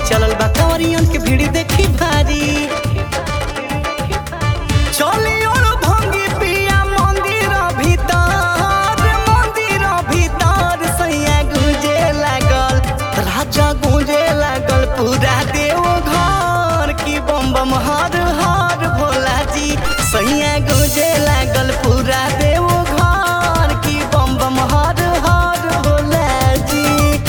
चलल बा कंवरियन के भीड़ देखी भारी चली और भंगी पिया मंदिर भीतर मंदिर भीतर सैया गुंजे लागल राजा गुंजे लागल पूरा देव घर की बम बम हर हर भोला जी सैया गुंजे लागल पूरा देव घर की बम बम हर हर भोला जी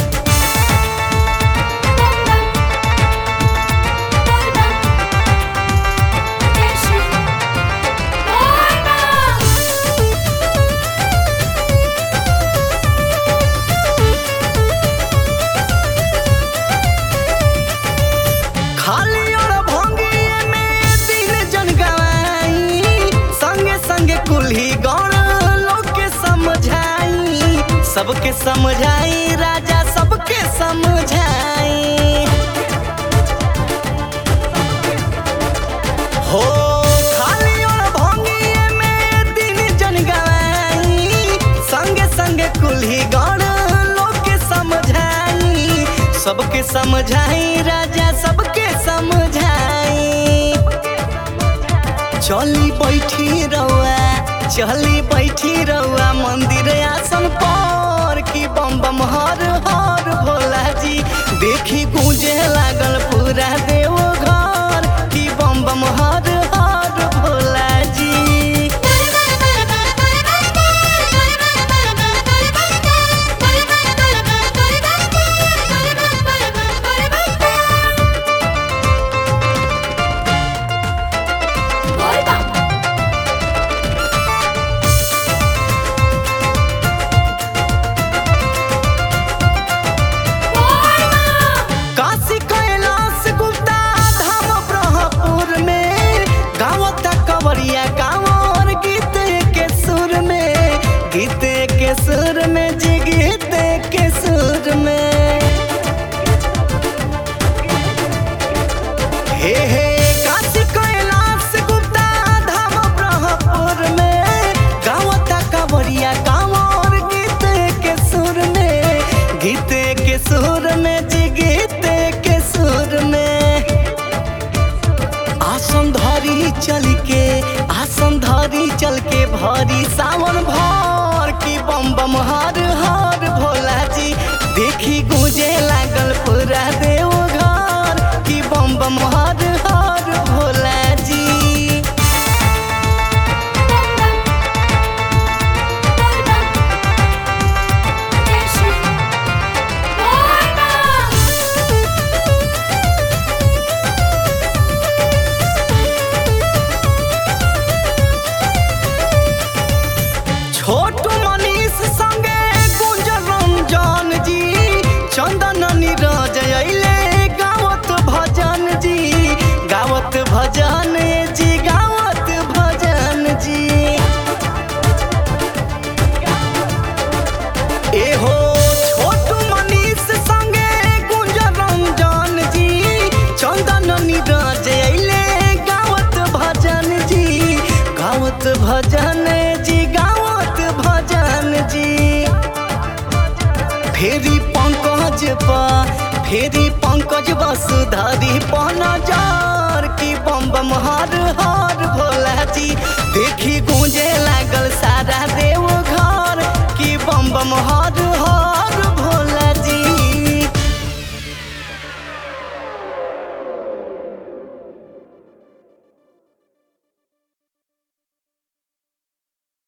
खाली और भंगिए में दिन जन गवाई संगे संगे कुल्ही गौर लोग के समझाई सबके समझाई राजा सबके समझाई हो खाली और भंगिए में दिन जन गवाई संगे संगे कुल्ही गौर लोग के समझाई सबके समझाई राजा सबके समझाई चली बैठी रहुआ चली बैठी रहुआ मंदिर आसन पर की बम बम हर हर भोला जी देखी गूंजे लागल पूरा देव घर की बम बम हर हर भोला जी काशी कैलाश गुप्ता धाम ब्रह्मपुर में गावत कवरिया कांवर गीत के सुर में गीत के सुर में जी गीत के सुर में हे हे काशी कैलाश गुप्ता धाम ब्रह्मपुर में गावत कवरिया कांवर गीत के सुर में गीत के सुर में जी गीत के सुर में आसन धरी चल के आसन धरी चल के भरी सावन भर की बम बम हर हर भोला जी देखी गूंजे लागल पूरा देव घर की बम बम हर हर भोला जी छोटू मनीष संगे गुंजन रंजन जी चंदन नीरज अइले गावत भजन जी गावत भजन जी गावत भजन जी एहो छोटू मनीष संगे गुंजन रंजन जी चंदन नीरज अइले गावत भजन जी गावत भजन जी गावत भजन जी फेरी पंकज पा फेरी पंकज वसुधारी पनजार की बम बम हर हर भोला जी दे